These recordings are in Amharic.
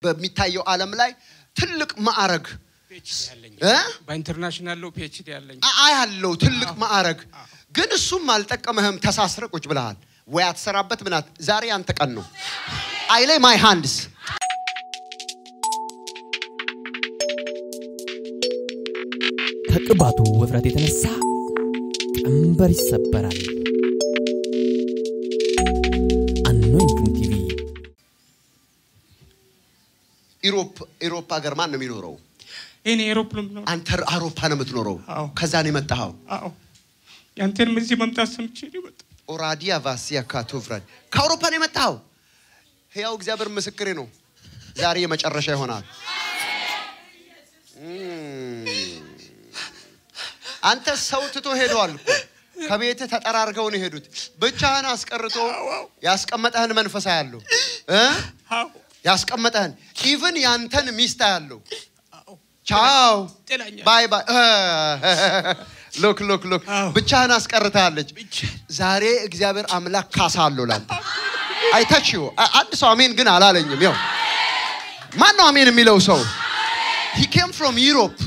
በሚታየው ዓለም ላይ ትልቅ ማዕረግ ፒኤችዲ ያለኝ እ? በኢንተርናሽናል ሎ ፒኤችዲ ያለኝ አ- አያለው ትልቅ ማዕረግ ግን እሱም አልጠቀመህም። ተሳስረ ቁጭ ብለሃል ወይ አትሰራበት ምናት። ዛሬ አንተ ቀን ነው። አይ ላይ ማይ ሃንድስ ከቅባቱ ውፍረት የተነሳ ቀንበር ይሰበራል። አኖይንቲንግ ቲቪ ኢሮፕ ኢሮፕ ሀገር ማን ነው የሚኖረው? እኔ ኤሮፕ ነው የምኖረው። አንተ አውሮፓ ነው የምትኖረው። አዎ። ከዛ ነው የመጣኸው። አዎ ያንተንም እዚህ መምጣት ሰምቼ ነው የመጣሁት። ኦራዲያ ቫሲያ ካቶፍራድ ከአውሮፓ ነው የመጣኸው። ሕያው እግዚአብሔር ምስክሬ ነው። ዛሬ የመጨረሻ ይሆናል። እም። አንተ ሰው ትቶ ሄደዋል እኮ ከቤትህ ተጠራርገው ነው የሄዱት። ብቻህን አስቀርቶ ያስቀመጠህን መንፈሳ ያለው እ አዎ ያስቀመጠህን ኢቭን ያንተን ሚስት ያለው አዎ ቻው ጥላኛል። ባይ ባይ ሎክ ሎክ ሎክ አዎ። ብቻህን አስቀርታለች። ብቻ ዛሬ እግዚአብሔር አምላክ ካሳ አለው ላንተ። አይታችሁ አንድ ሰው አሜን ግን አላለኝም። ያው ማን ነው አሜን የሚለው ሰው? ሂ ኬም ፍሮም ዩሮፕ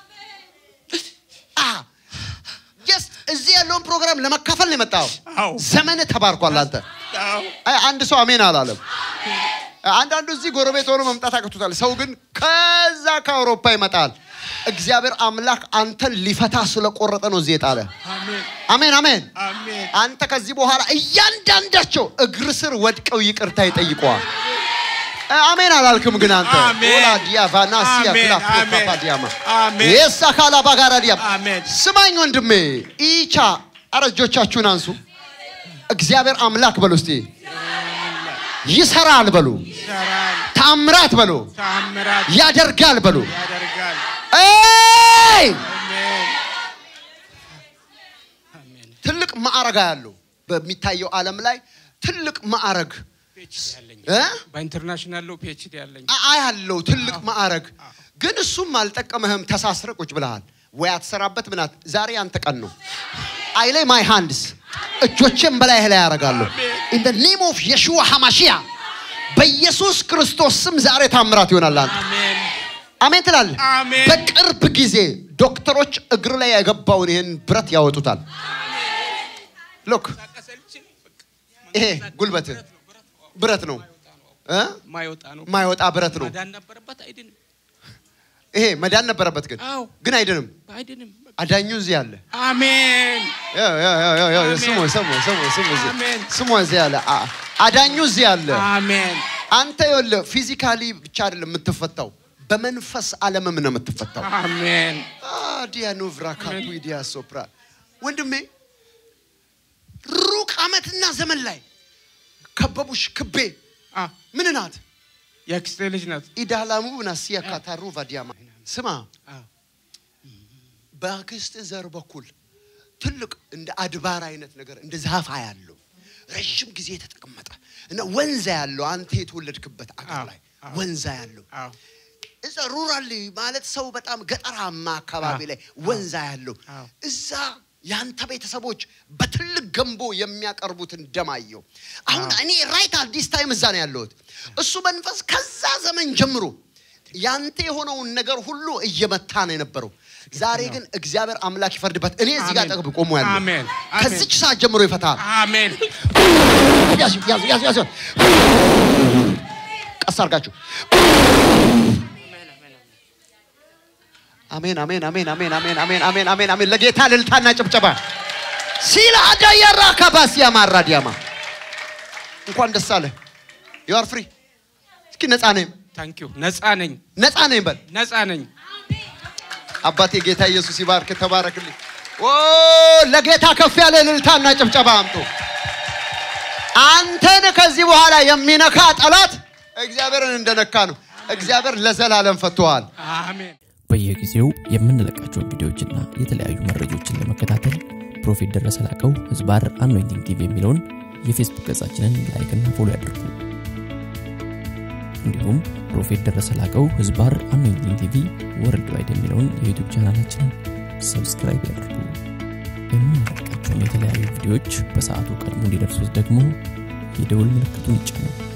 ጀስት እዚህ ያለውን ፕሮግራም ለመካፈል ነው የመጣው። አዎ ዘመን ተባርኳል። አንተ አዎ አይ አንድ ሰው አሜን አላለም። አንዳንዱ እዚህ ጎረቤት ሆኖ መምጣት አቅቶታል። ሰው ግን ከዛ ከአውሮፓ ይመጣል። እግዚአብሔር አምላክ አንተን ሊፈታ ስለቆረጠ ነው እዚህ የጣለ። አሜን አሜን አሜን። አሜን አንተ ከዚህ በኋላ እያንዳንዳቸው እግር ስር ወድቀው ይቅርታ ይጠይቀዋል። እ፣ አሜን አላልክም ግን አንተ አሜን። ኦላ ዲያቫና ሲያ አሜን፣ ክላፍ አሜን፣ ፓፓ ዲያማ አሜን። የሳ ካላ ባጋራ ዲያማ አሜን ስማኝ ወንድሜ ኢቻ አረ እጆቻችሁን አንሱ። እግዚአብሔር አምላክ በሉ እስቲ ይሰራል በሉ፣ ይሰራል ታምራት በሉ፣ ታምራት ያደርጋል በሉ። ያደርጋል ኤይ! አሜን አሜን ትልቅ ማዕረግ ያለው በሚታየው ዓለም ላይ ትልቅ ማዕረግ ፒኤችዲ ያለኝ እ? በኢንተርናሽናል ሎ ፒኤችዲ ያለኝ አ- አያለው ትልቅ ማዕረግ ግን እሱም አልጠቀመህም። ተሳስረ ቁጭ ብለሃል ወይ አትሰራበት ምናት። ዛሬ አንተ ቀን ነው። አይ ላይ ማይ ሃንድስ እጆቼን በላይህ ላይ ያደርጋለሁ ኢን ደ ኔም ኦፍ የሽዋ ሐማሺያ በኢየሱስ ክርስቶስ ስም ዛሬ ታምራት ይሆናል። አንተ አሜን አሜን ትላለህ። አሜን። በቅርብ ጊዜ ዶክተሮች እግር ላይ የገባውን ይህን ብረት ያወጡታል። ሎክ ሳቀሰልችል በቃ ይሄ ጉልበት ብረት ነው እ? ማይወጣ ነው ማይወጣ ብረት ነው። ማዳን ነበረበት አይድንም ይሄ መዳን ነበረበት ግን አዎ ግን አይድንም። አይድንም አዳኙ እዚህ አለ። አሜን ያው፣ ያው፣ ያው፣ ያው፣ ያው፣ አሜን። ስሙ ስሙ ስሙ ስሙ እዚህ- አሜን። ስሙ እዚህ አለ። አ- አዳኙ እዚህ አለ። አሜን አንተ ይኸውልህ ፊዚካሊ ብቻ አይደለም የምትፈታው፣ በመንፈስ ዓለምም ነው የምትፈታው። አሜን ዲያኖ ቭራካቱ ዲያ ሶፕራ ወንድሜ ሩቅ ዓመትና ዘመን ላይ ከበቡሽ ክቤ አ ምን ናት የአክስቴ ልጅ ናት ኢዳላሙ ናሲያ ካታሩ ቫዲያማ ስማ አዎ በአክስት ዘር በኩል ትልቅ እንደ አድባር አይነት ነገር እንደ ዛፋ ያለው ረዥም ጊዜ የተቀመጠ እና ወንዛ ያለው አንተ የተወለድክበት አገር አዎ፣ ላይ አዎ። ወንዛ ያለው አዎ እዛ ሩራል ማለት ሰው በጣም ገጠራማ አካባቢ አዎ፣ ላይ ወንዛ ያለው አዎ። እዛ ያንተ ቤተሰቦች በትልቅ ገንቦ የሚያቀርቡትን ደማየው አሁን እኔ ራይት አዲስ ታይም እዛ ነው ያለሁት እሱ መንፈስ ከዛ ዘመን ጀምሮ ያንተ የሆነውን ነገር ሁሉ እየመታ ነው የነበረው ዛሬ ግን እግዚአብሔር አምላክ ይፈርድበት እኔ እዚህ ጋር አሜን። ጠግብ ቆሞ ያለው አሜን። አሜን። ከዚች ሰዓት ጀምሮ ይፈታል አሜን ያዙ ያዙ ያዙ ያዙ ቀስ አድርጋችሁ አሜን አሜን አሜን አሜን አሜን አሜን አሜን አሜን አሜን ለጌታ ልልታና ጭብጨባ ሲላ አዳየራ ካባሲያ ማራዲያማ እንኳን ደስ አለ ዩ አር ፍሪ እስኪ ነፃ ነኝ ታንክ ዩ ነፃ ነኝ ነፃ ነኝ በል ነፃ ነኝ አባቴ ጌታ ኢየሱስ ይባርክ ተባረክልኝ ኦ ለጌታ ከፍ ያለ ልልታና ጭብጨባ አምጡ አንተን ከዚህ በኋላ የሚነካ ጠላት እግዚአብሔርን እንደነካ ነው እግዚአብሔር ለዘላለም ፈቶሃል አሜን በየጊዜው የምንለቃቸውን ቪዲዮዎችና የተለያዩ መረጃዎችን ለመከታተል ፕሮፌት ደረሰ ላቀው ህዝባር አኖይንቲንግ ቲቪ የሚለውን የፌስቡክ ገጻችንን ላይክና ፎሎ ያድርጉ። እንዲሁም ፕሮፌት ደረሰ ላቀው ህዝባር አኖይንቲንግ ቲቪ ወርልድ ዋይድ የሚለውን የዩቱብ ቻናላችንን ሰብስክራይብ ያድርጉ። የምንለቃቸውን የተለያዩ ቪዲዮዎች በሰዓቱ ቀድሞ እንዲደርሱት ደግሞ የደውል ምልክቱን ይጫኑ።